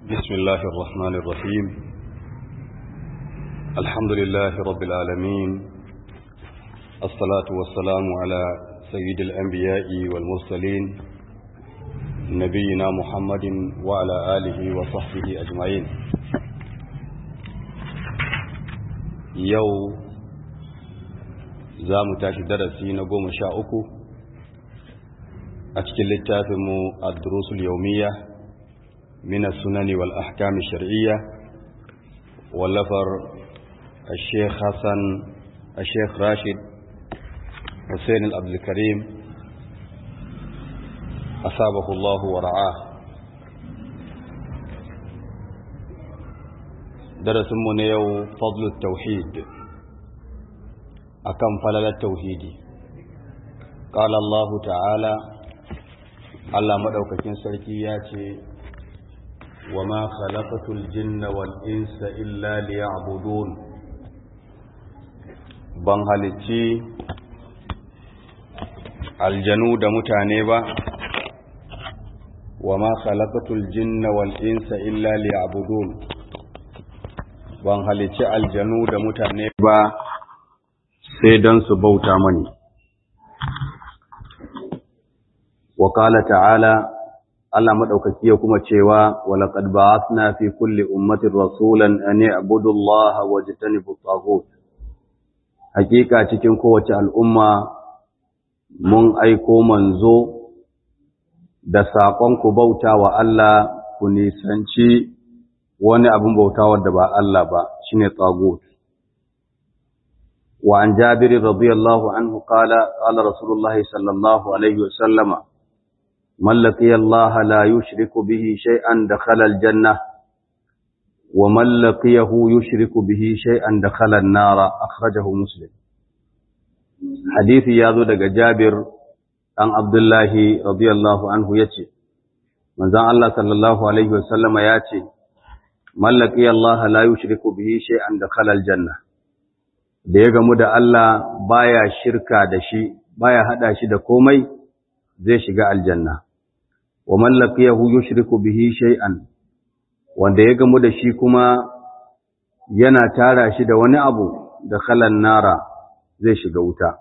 بسم الله الرحمن الرحيم الحمد لله رب العالمين الصلاة والسلام على سيد الأنبياء والمرسلين نبينا محمد وعلى آله وصحبه أجمعين يو زام تاشي درسي نقوم شاءكو أتكل التافم الدروس اليومية من السنن والأحكام الشرعية واللفر الشيخ حسن الشيخ راشد حسين العبد الكريم أصابه الله ورعاه درس من يو فضل التوحيد أكم فلل التوحيد قال الله تعالى Allah maɗaukakin sarki ya ce wa ma khalaqatul jinna wal insa illa liya'budun ban halicci aljanu da mutane ba wa ma khalaqatul jinna wal insa illa liya'budun ban halicci aljanu da mutane ba sai don su bauta mani wa qala ta'ala Allah madaukaki ya kuma cewa walaqad ba'athna fi kulli ummatin rasulan an ya'budu Allah wa yajtanibu at hakika cikin kowace al'umma mun aiko manzo da saƙon ku bauta wa Allah ku nisanci wani abin bautawa da ba Allah ba shine tagut wa an jabir radiyallahu anhu qala qala rasulullahi sallallahu alaihi wa sallama من لقي الله لا يشرك به شيئا دخل الجنة ومن لقيه يشرك به شيئا دخل النار أخرجه مسلم حديث ياذو دق جابر عن عبد الله رضي الله عنه يتي من ذا الله صلى الله عليه وسلم ياتي من لقي الله لا يشرك به شيئا دخل الجنة da ya gamu da Allah baya shirka da shi baya hada shi da komai zai shiga aljanna wa man laqiyahu yushriku bihi shay'an wanda ya gamu da shi kuma yana tara shi da wani abu da khalan nara zai shiga wuta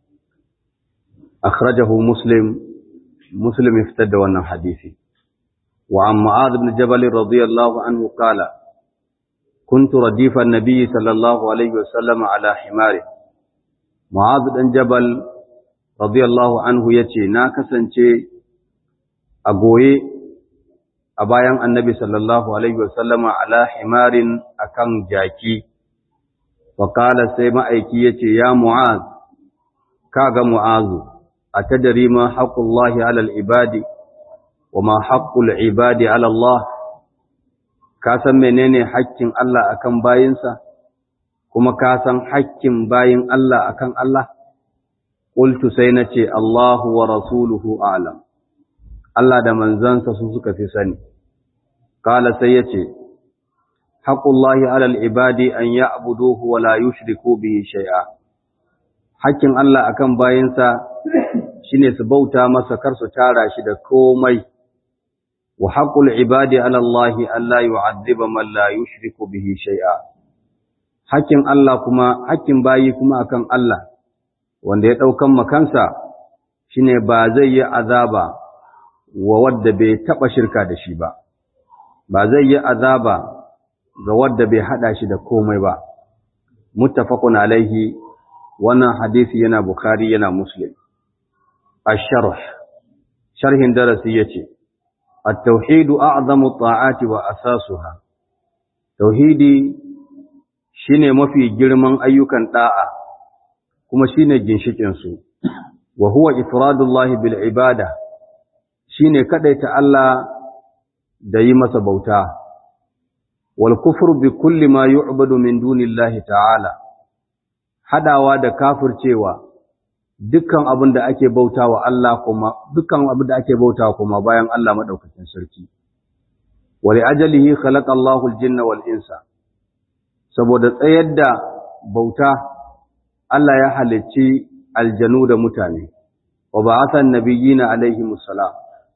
akhrajahu muslim muslim iftada wannan hadisi wa an mu'adh ibn jabal radiyallahu anhu qala كنت رديف النبي صلى الله عليه وسلم على حماره معاذ بن جبل radiyallahu anhu ya ce, Na kasance a goye a bayan annabi sallallahu Alaihi wasallama ala himarin a kan jaki, faƙala sai ma'aiki ya ce, Ya Mu'az, ka ga Mu'azu, a ta dari ma haƙullahi alal ibadi, wa ma haƙul ibadi alallah, ka san menene haƙƙin Allah akan bayinsa, kuma ka san haƙƙin bayin Allah akan Allah? Ƙultu sai na ce, Allahu wa rasuluhu alam, Allah da manzansa su suka fi sani. Kala sai ya ce, Haƙullahi alal ibadi an ya abuduhu wa la yushriku bihi shai'a. Hakkin Allah akan bayansa shi ne su bauta masa kar su tara shi da komai, wa haƙul ibadi alallahi Allah yu'addiba man la yushriku bihi shai'a. Hakkin Allah kuma, hakkin bayi kuma akan Allah, wanda ya ɗaukan makansa shi ne ba zai yi azaba wa wadda bai taɓa shirka da shi ba, ba zai yi azaba ga wadda bai haɗa shi da komai ba. Muttafaqun alaihi wannan hadisi yana Bukhari yana Muslim. Asharh sharhin darasi yace At-tauhidu a'zamu ta'ati wa asasuha. Tauhidi shine mafi girman ayyukan da'a kuma shine ginshikin su wa huwa ifradullahi bil ibada shine kadaita Allah da yi masa bauta wal kufru bi kulli ma yu'badu min dunillahi ta'ala hadawa da kafircewa dukkan abin da ake bautawa Allah kuma dukkan abin da ake bautawa kuma bayan Allah madaukakin sarki wa li ajalihi khalaqa Allahu al-jinna wal insa saboda tsayar da bauta Allah ya halicci aljanu da mutane wa ba'athan nabiyina alaihi musallam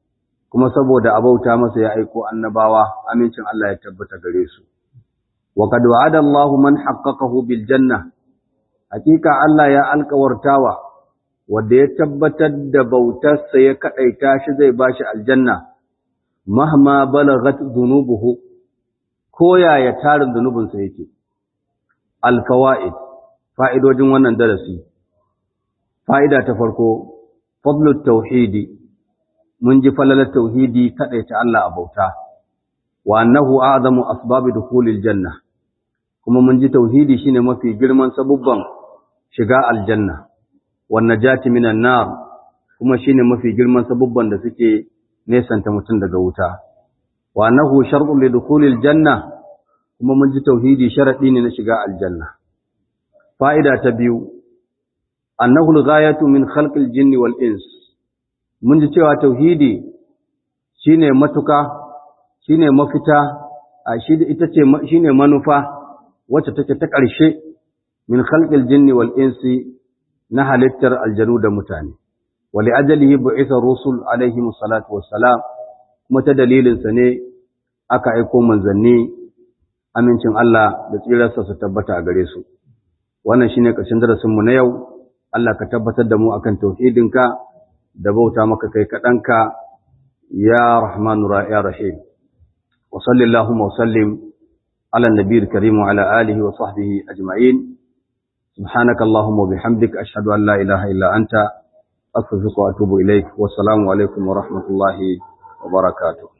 kuma saboda abauta masa ya aiko annabawa amincin Allah ya tabbata gare su wa qad wa'ada Allahu man haqqaqahu bil janna hakika Allah ya alkawartawa wanda ya tabbatar da bautarsa ya kadaita shi zai bashi aljanna mahma balagat dhunubuhu ko yaya tarin zunubinsa yake alfawaid fa'idojin wannan darasi fa'ida ta farko fadlut tauhidi mun ji falalar tauhidi kadaita Allah a bauta wa annahu a'zamu asbabi dukhulil janna kuma mun ji tauhidi shine mafi girman sabubban shiga aljanna wan najati minan nar kuma shine mafi girman sabubban da suke nesanta mutum daga wuta wa annahu shar'un li dukhulil janna kuma mun ji tauhidi sharadi ne na shiga aljanna fa'ida ta biyu annahu al-ghayatu min khalqil jinni wal ins mun ji cewa tauhidi shine matuka shine mafita a shi ita ce shine manufa wacce take ta ƙarshe min khalqil jinni wal insi na halittar aljanu da mutane wali ajalihi bu'itha rusul alaihi salatu wassalam kuma ta dalilin sa ne aka aiko manzanni amincin Allah da tsirarsa su tabbata a gare su wannan shine ƙarshen darasin mu na yau Allah ka tabbatar da mu akan tauhidinka da bauta maka kai kaɗanka ya rahmanu ya rahim wa sallallahu wa sallim على النبي الكريم وعلى آله وصحبه أجمعين سبحانك اللهم وبحمدك أشهد أن لا إله إلا أنت أستغفرك وأتوب إليك والسلام عليكم ورحمة الله وبركاته